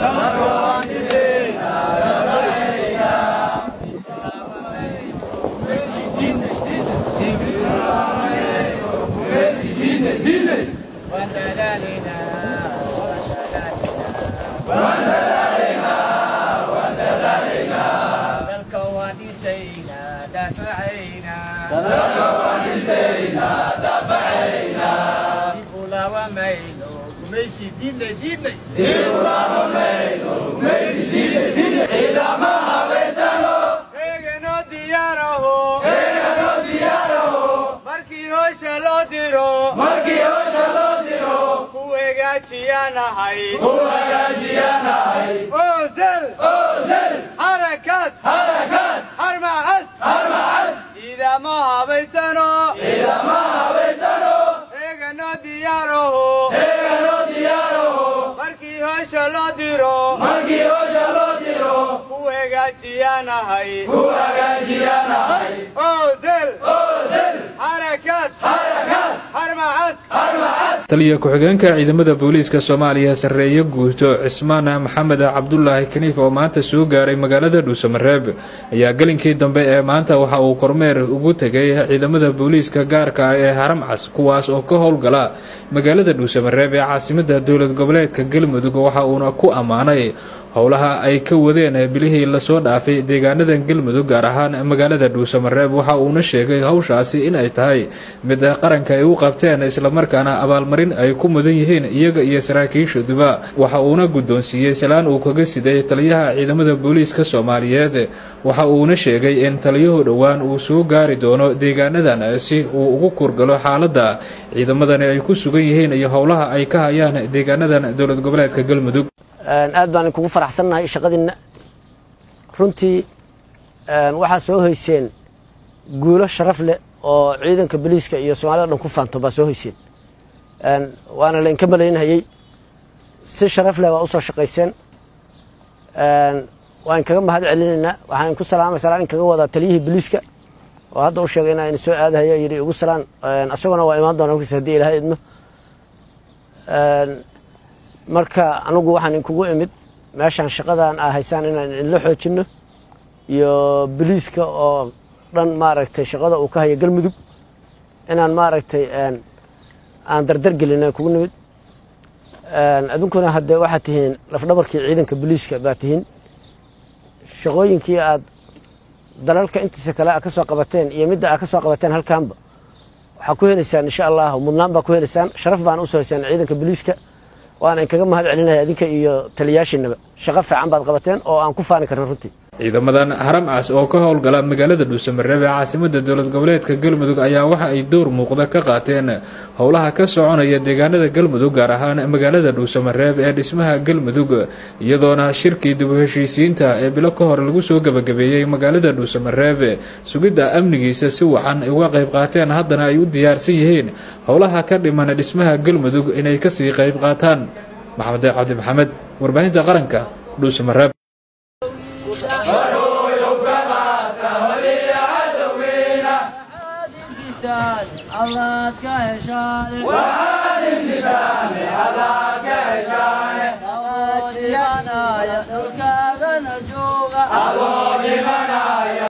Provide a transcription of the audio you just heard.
markii hoosha loo diro ku hagaajiyanahay ozel xarakad harmacas ciidamo habaysano eegano diyaaraho markii hoosha loo diro ku hagaajiyanahay ozel xarakad harmacas taliya ku-xigeenka ciidamada booliiska soomaaliya sarreeye guuto cismaan maxamed cabdulaahi kaniif oo maanta soo gaaray magaalada dhuusamareeb ayaa gelinkii dambe ee maanta waxa uu kormeer ugu tegay ciidamada booliiska gaarka ah ee haramcas kuwaas oo ka howlgala magaalada dhuusamareeb ee caasimada dowlad goboleedka galmudug waxa uuna ku ammaanay howlaha ay ka wadeen bilihii lasoo dhaafay deegaanada galmudug gaar ahaan magaalada dhuusamareeb waxa uuna sheegay howshaasi in ay tahay mid qaranka ay u qabteen islamarkaana abaalmarin ay ku mudan yihiin iyaga iyo saraakiishaduba waxa uuna guddoonsiiyey salaan uu kaga siday taliyaha ciidamada booliiska soomaaliyeed waxa uuna sheegay in taliyuhu dhowaan uu soo gaari doono deegaanadan si uu ugu kurgalo xaaladda ciidamadani ay ku sugan yihiin iyo howlaha ay ka hayaan deegaanadan dowlad goboleedka galmudug aad baan kugu faraxsannahay shaqadiinna runtii waxaa soo hoyseen guulo sharaf leh oo ciidanka boliiska iyo soomaalida dhan ku faanto baa soo hoyseen waana lainka malaynhayey si sharaf leh waa usoo shaqayseen waan kaga mahad celinaynaa waxaan ku salaamay salaan in kaga wadaa taliyihii boliiska oo hadda u sheegay inaa soo aadahayo yidhi ugu salaan asaguna waa imaan doona markiis haddii ilahay idmo marka anigu waxaan inkugu imid meeshaan shaqadan aa haysaan inaan idinla xoojinno iyo boliiska oo dhan maaragtay shaqada uu ka hayo galmudug inaan maaragtay aan dardar gelin kugu nimid adunkuna haddee waxaad tihiin lafdhabarkii ciidanka boliiska baa tihiin shaqooyinkii aad dalalka intiisa kale aad ka soo qabateen iyo midda aad ka soo qabateen halkaanba waxaa ku helaysaan insha allah mudnaan baa ku helaysaan sharaf baana usoo haysaan ciidanka boliiska waana inkaga mahad celinaya adinka iyo taliyaashiinaba shaqo fiican baad qabateen oo aan ku faani karna runtii ciidamadan haramcas oo ka howlgala magaalada dhuusamareeb ee caasimada dowlad goboleedka galmudug ayaa waxa ay dowr muuqda ka qaateen howlaha ka soconaya deegaanada galmudug gaar ahaan magaalada dhuusamareeb ee dhismaha galmudug iyadoona shirkii dib u heshiisiinta ee bilo ka hor lagu soo gebagabeeyey magaalada dhuusamareeb sugidda amnigiisa si wacan ay uga qayb qaateen haddana ay u diyaarsan yihiin howlaha ka dhiman dhismaha galmudug inay kasii qayb qaataan maxamed cabdi maxamed warbaahinta qaranka dhuusamareeb allaad ka heshaane dhulkaagana jooga